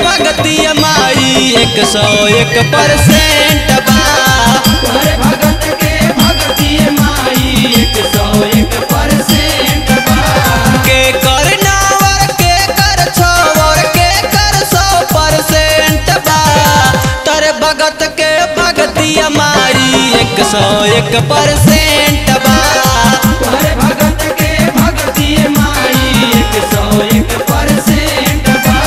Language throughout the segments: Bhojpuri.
भगती माई एक सौ एक परसेंट बा तोहरे भगत के भगती माई एक सौ एक परसेंट बा के कर नावर के कर छवर के कर सौ परसेंट बा तर भगत के भगती माई एक सौ एक परसेंट बा तोहरे भगत के भगती माई एक सौ एक परसेंट बा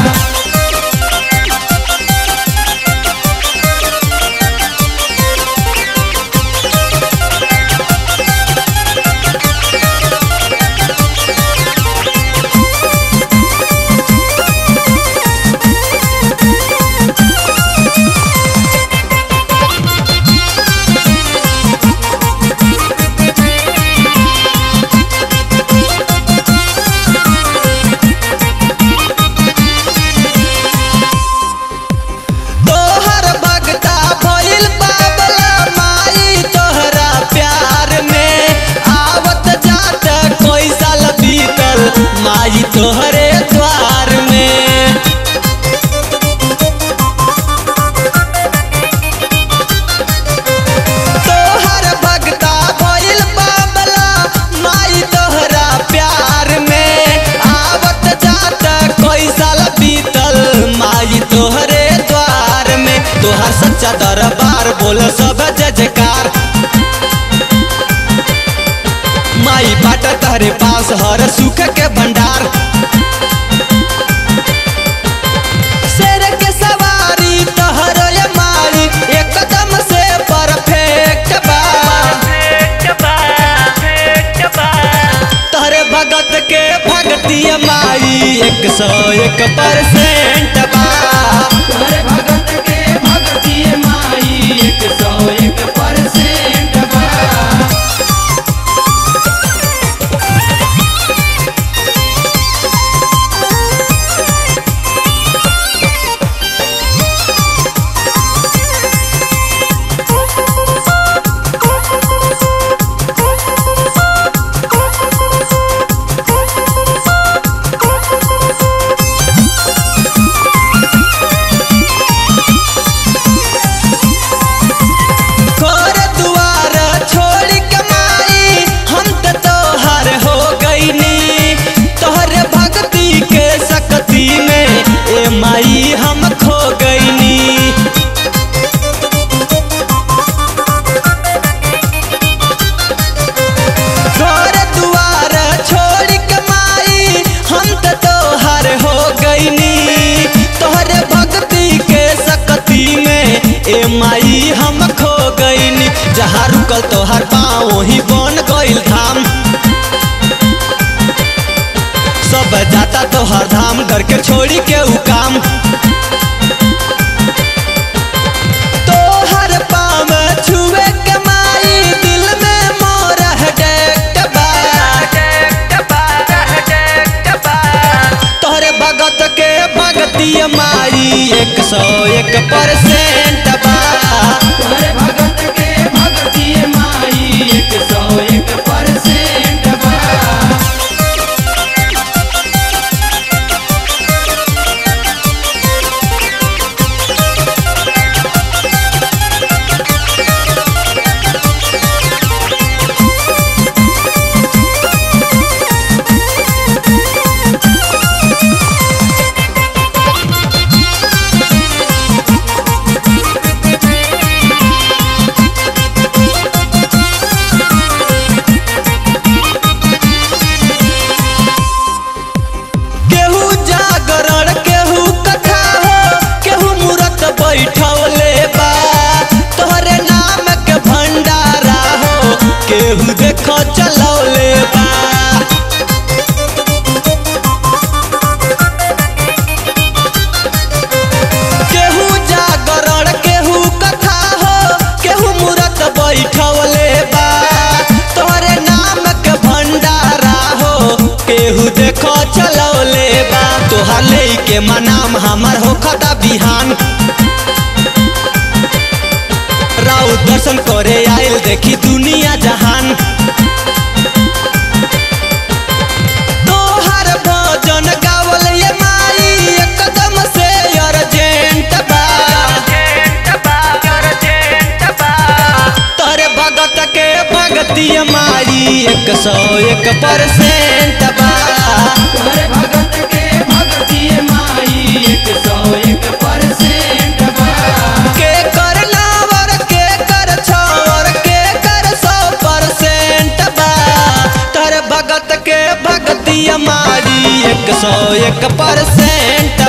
तोहर भगता भइल बाबला माई तोहरा प्यार में आवत जात कोई साल बीतल माई तोहरे द्वार में तोहर भगता भइल बाबला माई तोहरा प्यार में आवत जात कोई साल बीतल माई तोहरे द्वार में तोहर सच्चा दरबार बोल सब जय जयकार माई बाट तहरे पास हर सुख के भंडार शेर के सवारी तोहर ये माई एकदम से परफेक्ट बा तोहरे भगत के भगती माई एक सौ एक परसेंट बा तोहरे भगत के भगती माई एक सौ एक परसेंट बा घर दुआर छोड़ के माई हम त तोहर हो गईनी तोहरे भक्ति के शक्ति में ए माई हम खो गईनी घर दुआर छोड़ के माई हम त तोहर हो गईनी तोहरे भक्ति के शक्ति में ए माई हम खो गईनी जहाँ रुकल तोहर पाँव वही बन गईल धाम सब जाता तोहर धाम डर के छोड़ी के उ काम तोहर पाँव छुए के माई दिल में मोर डेट बा तोहरे भगत के भगती माई एक सौ एक परसेंट बा तोहरे भगत के भगती माई एक सौ एक परसेंट बा केहू जागरण केहू कथा हो केहू मूरत बैठवले बा तोहरे नाम के भंडारा हो केहू देखो चलौले बा केहू जागरण केहू कथा हो केहू मूरत बैठवले बा तोहरे नाम के भंडारा हो केहू देखो चलौले बा तोहार ले के मनाम हमर हो खता बिहान राउ दर्शन करे आयल देखी दुनिया जहान तोहर भजन गावल ये माई एकदम से परसेंट बा तोहरे भगत के भगती माई एक सौ एक परसेंट बा के कर नावर के कर छवर के कर सौ परसेंट बा तोहर भगत के भगती मारी एक सौ एक परसेंट